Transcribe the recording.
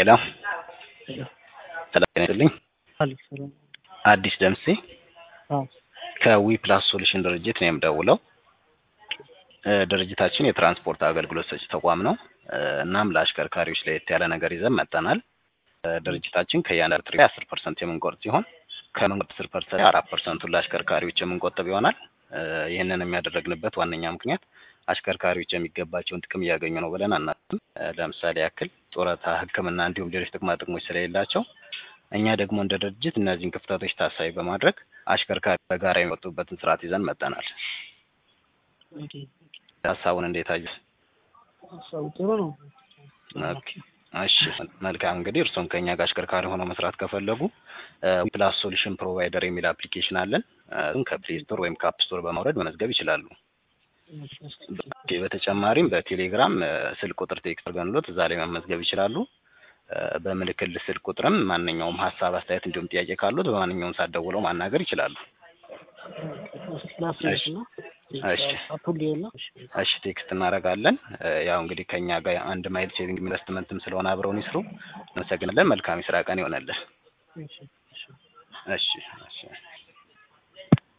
ሄሎ ሰላም ጤና ይስጥልኝ። አዲስ ደምሴ ከዊ ፕላስ ሶሉሽን ድርጅት ነው የምደውለው። እ ድርጅታችን የትራንስፖርት አገልግሎት ሰጪ ተቋም ነው። እ እናም ለአሽከርካሪዎች ለየት ያለ ነገር ይዘን መጥተናል። እ ድርጅታችን ከእያንዳንዱ ትሪፕ አስር ፐርሰንት የምንቆርጥ ሲሆን ከምንቆርጥ አስር ፐርሰንት አራት ፐርሰንቱን ለአሽከርካሪዎች የምንቆጥብ ይሆናል። እ ይህንን የሚያደረግንበት ዋነኛ ምክንያት አሽከርካሪዎች የሚገባቸውን ጥቅም እያገኙ ነው ብለን አናስብም። እ ለምሳሌ ያክል ጡረታ፣ ሕክምና እንዲሁም ሌሎች ጥቅማ ጥቅሞች ስለሌላቸው እኛ ደግሞ እንደ ድርጅት እነዚህን ክፍተቶች ታሳቢ በማድረግ አሽከርካሪ በጋራ የሚወጡበትን ስርዓት ይዘን መጥተናል። ሀሳቡን እንዴት አየህ? ሀሳቡ ጥሩ ነው። ኦኬ፣ እሺ መልካም። እንግዲህ እርስዎም ከኛ ጋር አሽከርካሪ ሆነው መስራት ከፈለጉ ፕላስ ሶሉሽን ፕሮቫይደር የሚል አፕሊኬሽን አለን። እሱን ከፕሌይ ስቶር ወይም ከአፕ ስቶር በማውረድ መመዝገብ ይችላሉ። ኦኬ፣ በተጨማሪም በቴሌግራም እ ስልክ ቁጥር ቴክስት አድርገንሎት እዛ ላይ መመዝገብ ይችላሉ። እ በምልክል ስልክ ቁጥርም ማንኛውም ሀሳብ፣ አስተያየት እንዲሁም ጥያቄ ካሉት በማንኛውም ሰዓት ደውለው ማናገር ይችላሉ። ላስሽ ነው እሺ አፑል ሊሆን እሺ ቴክስት እናደርጋለን። እ ያው እንግዲህ ከኛ ጋር አንድ ማይል ሴቪንግ ኢንቨስትመንትም ስለሆነ አብረውን ይስሩ። እናመሰግናለን። መልካም የስራ ቀን ይሆነልን። እሺ እሺ እሺ እሺ